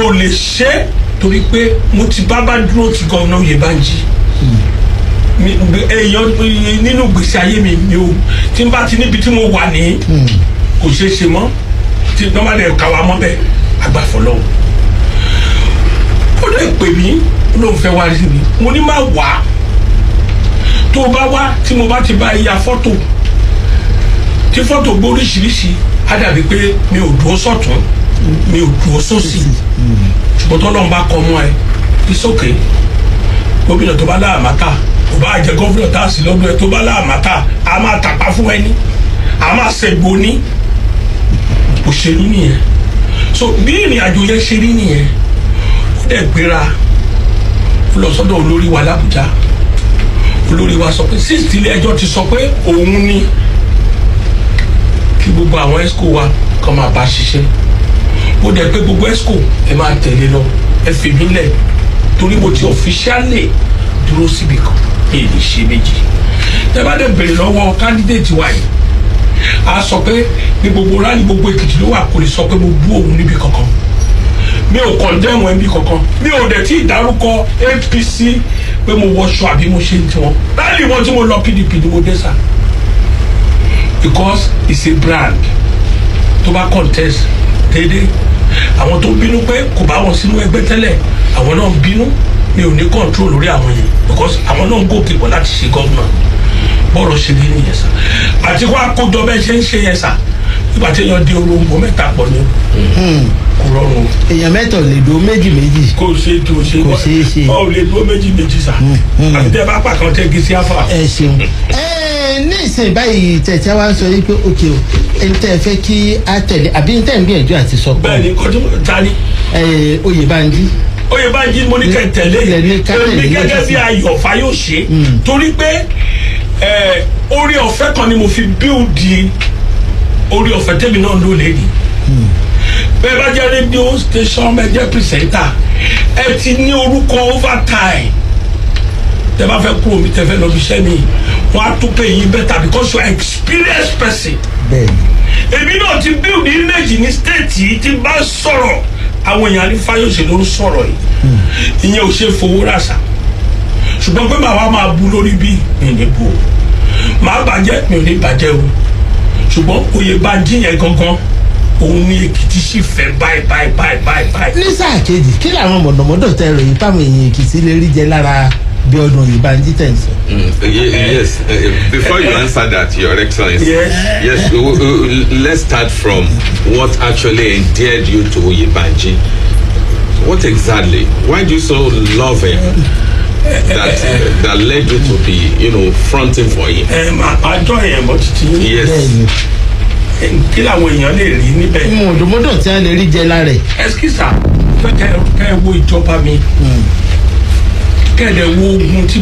ò lè ṣe é torí pé mo ti bá bá dúró ti gọ́ọ̀nà Oyèbánjí mi- mi- èèyàn nínú gbèsè ayé mi mi ò tí n bá ti níbi tí mo wà ní kò ṣeé ṣe mọ́ tí nọ́mbà dẹ̀ ká wa mọ́ bẹ́ẹ̀ àgbàfọ́ lọ́wọ́ ó lè pè mí ló ń fẹ́ wá rí mi mo ní má wá tó o bá wá tí mo bá ti bá ya fọ́tò tí fọ́tò gbé oríṣiríṣi á dàbí pé mi ò dúró sọ̀tún mi ò dúró sósì ṣùgbọ́n tó lọ́n bá kọ́ mọ́ ẹ ìsókè gómìnà tó bá láàmátà kò bá jẹ gómìnà tá a sì lọ́dún ẹ tó bá láàmátà a máa tàpá fún ẹni a máa ṣègbò ní òṣèlú nìyẹn so bí ìrìn àjò yẹn ṣe rí nìyẹn ó dẹ̀ gbéra ó lọ sọ́dọ̀ olórí wa làbújá olórí wa sọ pé sísì ilé ẹjọ́ ti sọ pé òun ni kí gbogbo àwọn esco wa kọ́ máa bá ṣiṣẹ́ ó dẹ̀ pé gbogbo esco ẹ máa tẹ̀lé lọ ẹ fi mí lẹ̀ torí mo ti ọ̀fíṣálì dúró síbi kan èyí ṣe méjì tẹ́ bá dẹ̀ bèrè lọ́wọ́ kándídéètì wa yìí a sọ pé ní gbogbo rálì gbogbo èkìtì ló wà kò lè sọ pé mo bú òun níbi kankan mi ò kọ̀ndẹ́mù ẹbí kankan mi ò dẹ̀ tí ì dárúkọ apc pé mo wọṣọ àbí mo ṣe ń tiwọn rálì wọn tí mo lọ pdp ni mo dé sá because it's a brand tó bá contest déédéé àwọn tó bínú pé kò bá wọn sínú ẹgbẹ́ tẹ́lẹ̀ àwọn náà ń bínú mi ò ní control lórí àwọn yẹn because àwọn náà ń gòkè bọ̀ láti ṣe gọ́vnà bọ́ọ̀rọ̀ ṣe rí nìyẹn sá àti kó àkójọ bẹ́ẹ̀ ṣe ń ṣe yẹn sá nígbà tí èèyàn di oròǹbó mẹ́ta pọ̀ ní kò rọrùn o èèyàn mẹ́tọ̀ lè do méjì méjì kò ṣe tó ṣe Kò ṣeé ṣe. ọ ò lè dúró méjì méjì sá àti tẹ bá pàkan tẹ gí sí àfà. ẹ ṣeun. ẹ ní ìsìn báyìí tẹ̀tẹ̀ wá ń sọ yìí pé òkè o ẹni tẹ́ ẹ fẹ́ kí á tẹ̀lé àbí ní tẹ́ ẹ ń gbìyànjú àti sọ pé bẹ́ẹ̀ ni kọjú ta ni ẹ Oyèbánjí Oyèbánjí mo ní kẹ́ tẹ̀lé Ilẹ̀ ní ká tẹ̀lé èmi gẹ́gẹ́ lẹ́sìn. bí ayọ̀ fayose torí pé ẹ, orí ọ̀fẹ́ kan ni mo fi bíldì orí ọ̀fẹ́ tẹ́mi náà ló lè ní bẹ́ẹ̀ bá jẹ́ rédíò station bẹ́ẹ̀ jẹ́ pírísẹ́ńtà ẹ ti ní orúkọ overtime tẹ bá fẹ́ kúrò mi tẹ fẹ́ lọ bí iṣẹ́ mi wọ́n á tún pè yín better because you are experienced person bẹ́ẹ̀ ni èmi náà ti build image ní state yìí tí n bá sọ̀rọ̀ àwọn èèyàn ní fayose ló ń sọ̀rọ̀ yìí ìyẹn ò ṣe fowó ràṣà ṣùgbọ́n pé màá wá máa bu lórí bí mi ò ní bu o màá bàjẹ́ mi ò ní bàjẹ́ o ṣùgbọ́n Oyèbánjí yẹn gangan òun ní Èkìtì sì fẹ́ báyìí báyìí báyìí báyìí báyìí. ní sáà kejì kí làwọn mọ̀dọ̀mọ́dọ̀ tẹ ròyìn táwọn èèyàn Èkìtì lè rí jẹ lára bí ọdún Oyèbánjí tẹ̀ ń sọ. Mm, ye- yes. Uh, before you answer that, Your Excellency. Yes. Yes. w- w- let's start from what actually endeared you to Oyèbánjí. What exactly? Why do you so love him? That that led you to be, you know, fronting for him. ẹ máa àjọ yẹn bọ́ títí yín Yes. bẹ́ẹ̀ ni Ẹ, kí làwọn èèyàn lè rí níbẹ̀. mọ̀dọ̀mọ́dọ̀ tí wọ́n lè rí jẹ lára ẹ̀. ẹsikisa fẹ́ kẹ́ kẹ́ wo ìjọba mi kẹ́ ẹ̀ dẹ̀ wo ogun tí